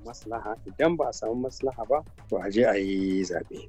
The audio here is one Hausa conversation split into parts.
maslaha idan ba a samu maslaha ba to a je a yi zaɓe.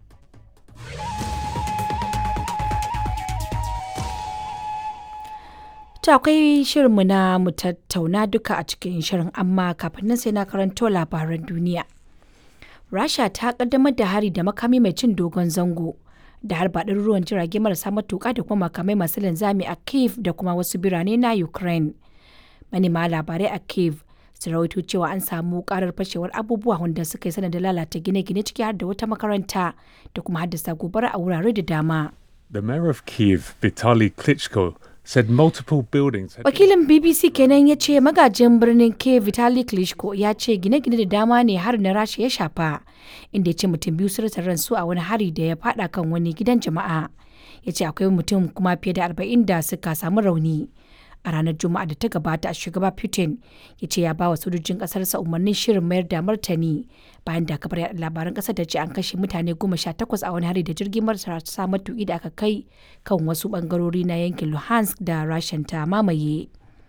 To akwai shirinmu na mu tattauna duka a cikin shirin amma kafin nan sai na karanto labaran duniya. Rasha ta kaddamar da hari da makami mai cin dogon zango da harba ruwan jirage marasa matuƙa da kuma makamai masu linzami a Kiev da kuma wasu birane na Ukraine. Manema labarai a Kiev su rawaito cewa an samu karar fashewar abubuwa wanda suka yi sanadin lalata gine-gine ciki har da wata makaranta da kuma haddasa gobara a wurare da dama. The mayor of Kiev, Vitaly Klitschko, said multiple buildings had Wakilin BBC kenan ya ce magajin birnin Kiev Vitali Klitschko ya ce gine-gine da dama ne har na rasha ya shafa inda ya ce mutum biyu sun rasa ransu a wani hari da ya fada kan wani gidan jama'a. Ya ce akwai mutum kuma fiye da arba'in da suka samu rauni. A ranar Juma'a da ta gabata a shugaba Putin ya ce ya ba wa sojojin ƙasarsa umarnin shirin mayar da martani bayan da kafar yaɗa labaran ƙasar ta ce an kashe mutane goma sha takwas a wani hari da jirgin marasa matuƙi da aka kai kan wasu ɓangarori na yankin Luhansk da Rashan ta mamaye.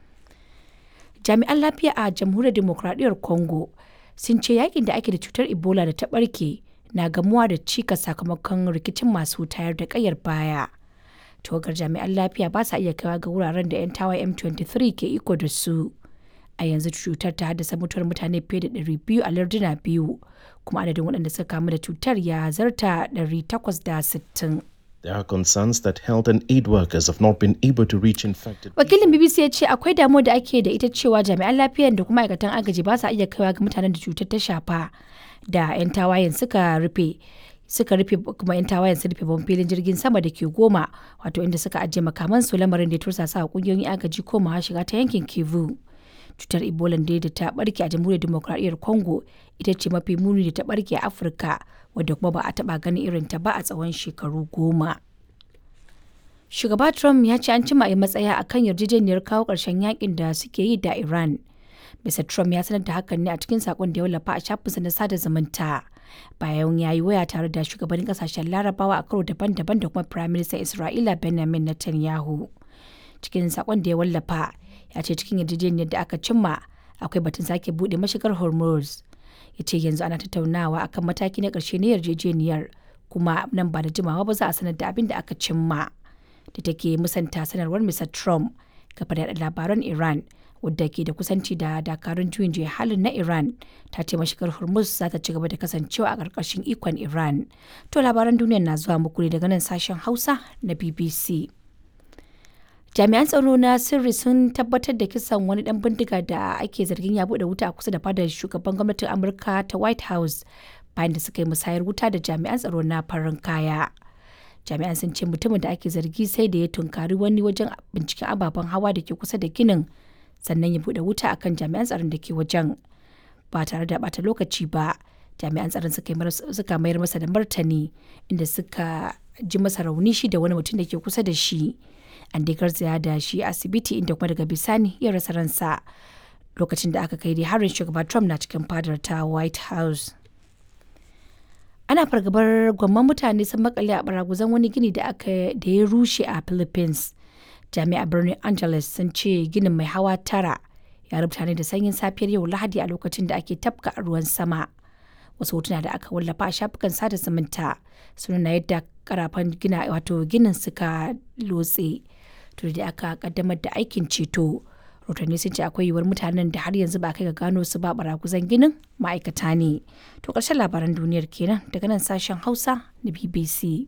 Jami'an lafiya a Jamhuriyar Dimokuraɗiyyar Congo sun ce yakin da ake da cutar Ebola da ta ɓarke na gamuwa da cika sakamakon rikicin masu tayar da ƙayar baya. tawagar jami'an lafiya ba sa iya kaiwa ga wuraren da 'yan tawaye M23 ke iko da su. A yanzu cutar ta haddasa mutuwar mutane fiye da 200 a larduna biyu, kuma adadin waɗanda suka kamu da cutar ya zarta 860. There are concerns that health and aid workers have not been able to reach infected Wakilin BBC ya ce akwai damuwa da ake da ita cewa jami'an lafiyan da kuma aikatan agaji ba sa iya kaiwa ga mutanen da cutar ta shafa da 'yan tawayen suka rufe suka rufe kuma 'yan tawayen sun rufe babban filin jirgin sama da ke goma wato inda suka ajiye makamansu lamarin da ya tursasa a kungiyoyin agaji komawa shiga ta yankin kivu cutar ebola da da ta barke a jamhuriyar demokradiyyar congo ita ce mafi muni da ta barke a afirka wadda kuma ba a taba ganin irin ta ba a tsawon shekaru goma shugaba trump ya ce an cima a matsaya akan yarjejeniyar kawo ƙarshen yakin da suke yi da iran Mr. Trump ya sanar da hakan ne a cikin sakon da ya wallafa a shafinsa na sada zumunta. Bayan ya yi waya tare da shugabannin kasashen larabawa a karo daban-daban da kuma Prime Minister Isra'ila Benjamin Netanyahu. Cikin sakon da ya wallafa ya ce cikin yarjejeniyar da aka cimma akwai batun sake buɗe mashigar Hormuz. Ya ce yanzu ana tattaunawa akan mataki na ƙarshe na yarjejeniyar kuma nan ba da jimawa ba za a sanar da abin da aka cimma. Da take musanta sanarwar Mr. Trump kafa da labaran Iran wadda ke da kusanci da dakarun juyin juya halin na Iran ta ce mashigar Hormuz za ta ci gaba da kasancewa a ƙarƙashin ikon Iran. To labaran duniyar na zuwa muku ne daga nan sashen Hausa na BBC. Jami'an tsaro na sirri sun tabbatar da kisan wani dan bindiga da ake zargin ya bude wuta a kusa da fadar shugaban gwamnatin Amurka ta White House bayan da suka yi musayar wuta da jami'an tsaro na farin kaya. Jami'an sun ce mutumin da ake zargi sai da ya tunkari wani wajen binciken ababen hawa da ke kusa da ginin sannan ya bude wuta akan jami'an tsaron da ke wajen ba tare da bata lokaci ba jami'an tsaron suka mayar masa da martani inda suka ji masa rauni shi da wani mutum da ke kusa da shi an dai garzaya da shi asibiti inda kuma daga bisani ya rasa ransa lokacin da aka kai dai harin shugaba trump na cikin fadar ta white house ana fargabar gwamman mutane sun makale a baraguzan wani gini da aka da ya rushe a philippines jami'a birnin angeles sun ce ginin mai hawa tara ya rubuta ne da sanyin safiyar yau lahadi a lokacin da ake tafka ruwan sama wasu hotuna da aka wallafa a shafukan sada zumunta sun nuna yadda karafan gina wato ginin suka lotse to da aka kaddamar da aikin ceto rotanni sun ce akwai yiwuwar mutanen da har yanzu ba kai ga gano su ba baraguzan ginin ma'aikata ne to ƙarshen labaran duniyar kenan daga nan sashen hausa na bbc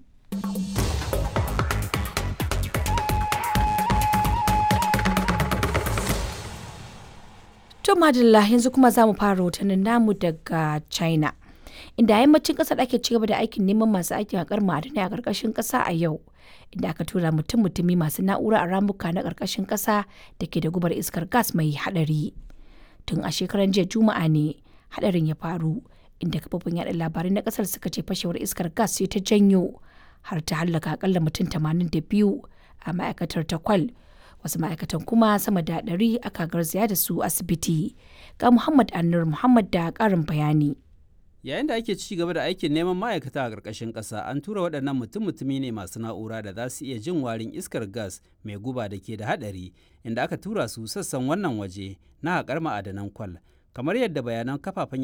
To madalla yanzu kuma za mu fara rahotannin namu daga China. Inda yammacin ƙasar ake ci gaba da aikin neman masu aikin haƙar ma'adanai a ƙarƙashin ƙasa a yau. Inda aka tura mutum-mutumi masu na'ura a ramuka na ƙarƙashin ƙasa da ke da gubar iskar gas mai haɗari. Tun a shekaran jiya Juma'a ne haɗarin ya faru. Inda kafofin yaɗa labarai na ƙasar suka ce fashewar iskar gas sai ta janyo har ta hallaka akalla mutum 82 a ma'aikatar ta kwal wasu ma'aikatan kuma sama da ɗari aka garzaya da su asibiti ga muhammad annur muhammad da ƙarin bayani yayin da ake ci gaba da aikin neman ma'aikata a ƙarƙashin ƙasa an tura waɗannan mutum-mutumi ne masu na'ura da za su iya jin warin iskar gas mai guba da ke da haɗari inda aka tura su sassan wannan waje na haƙar ma'adanan kwal kamar yadda bayanan kafafen